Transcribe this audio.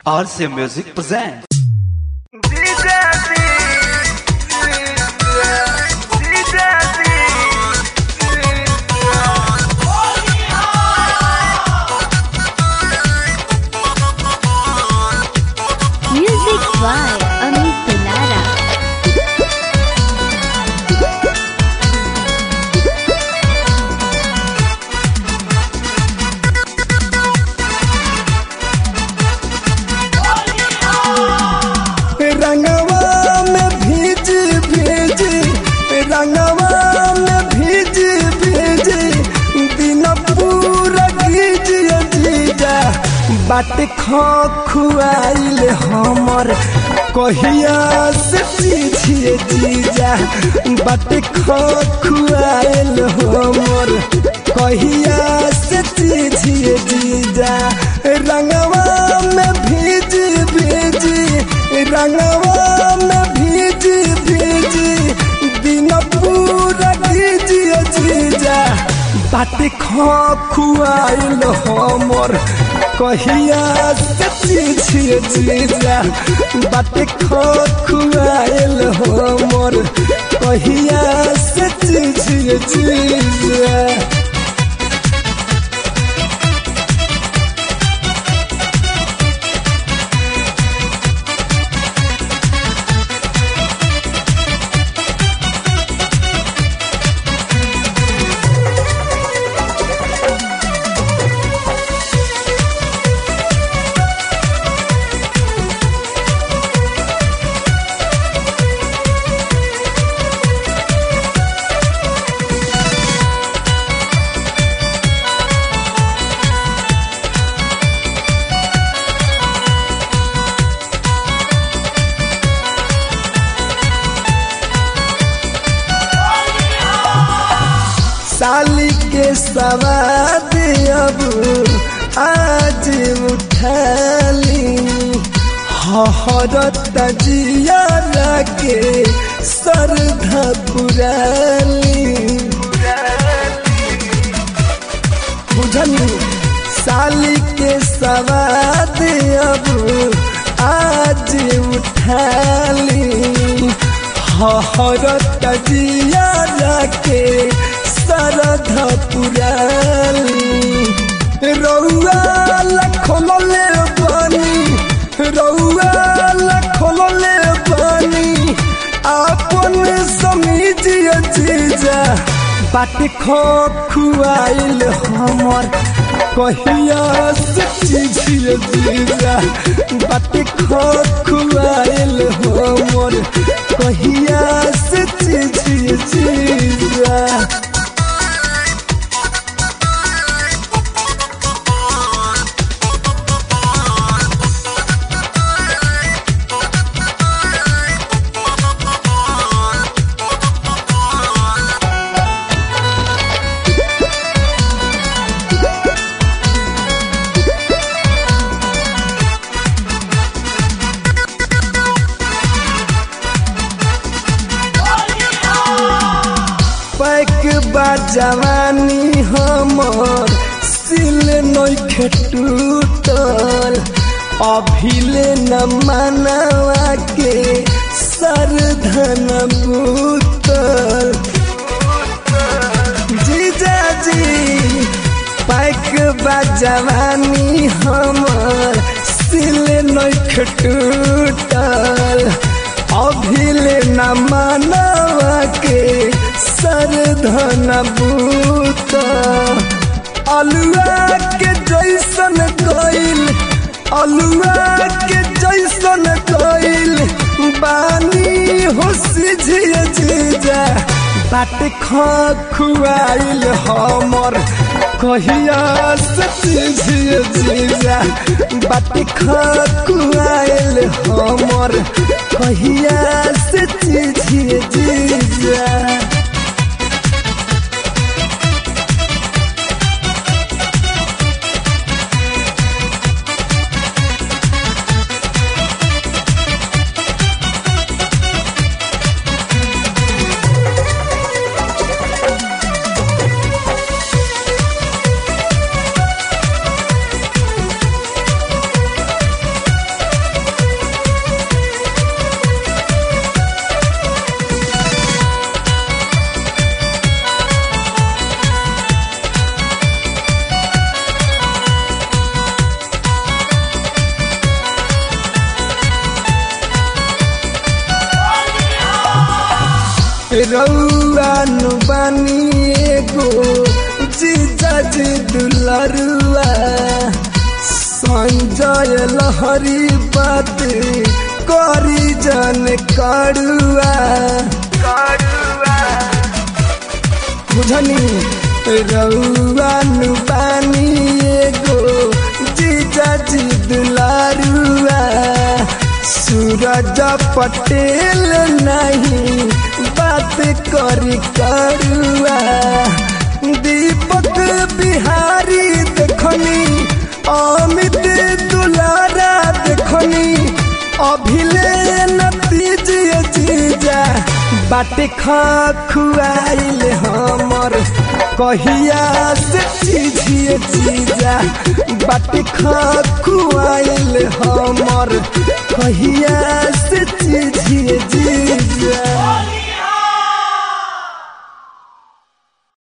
RC Music presents. Music by Amit Pilara. रंगवा में भीज भीज रंगवा में भीज भीज दिन पूरा गीज जीजा बाट खो खुआइल हमर कहिया से पीछे जीजा बाट खो खुआइल हमर कहिया से पीछे जीजा रंगवा में भीज भीज रंगवा में भीज भीज दिन पूरा भीज जीजा बाट खो खुआइल हमर कहिया से पीछे जीजा बाट खो खुआइल हमर कहिया से पीछे जीजा साली के सवाद अब आज उठाली हरत जिया के सरधा पुराली बुझनी साली के सवाद अब आज उठाली हरत जिया के सरधा पुराली रउआ लखोले बनी रउआ लखोले बनी आपन समीजिए जीजा बाट खो खुआइल हमर कहिया से चीजिए जीजा बाट खो खुआइल हमर कहिया से चीजिए जीजा पैक बा जवानी हमर सिल नइखे टूटल अभिले न मनवा के सरधन बूतल जीजा जी पैक बा जवानी हमर सिल नइखे टूटल अभिले न मनवा के सरधन बूत अलुआ के जैसन कइल अलुआ के जैसन कइल बानी हो सिझिए जीजा बाट खो खुआइल हमर कहिया से सिझिए जीजा बाट खो खुआइल हमर कहिया से सिझिए जीजा रउआन बानी एगो जीजा जी दुलरुआ संजय लहरी बात करी जन करुआ करुआ बुझनी रउआन बानी एगो जीजा जी दुलारुआ सूरज पटेल नहीं बात करी करुआ दीपक बिहारी देखनी अमित दुलारा देखनी अभिले नतीज जीजा बाटे खा खुआइल हमर कहिया से चीजिए चीजा बाटे खा खुआइल हमर कहिया से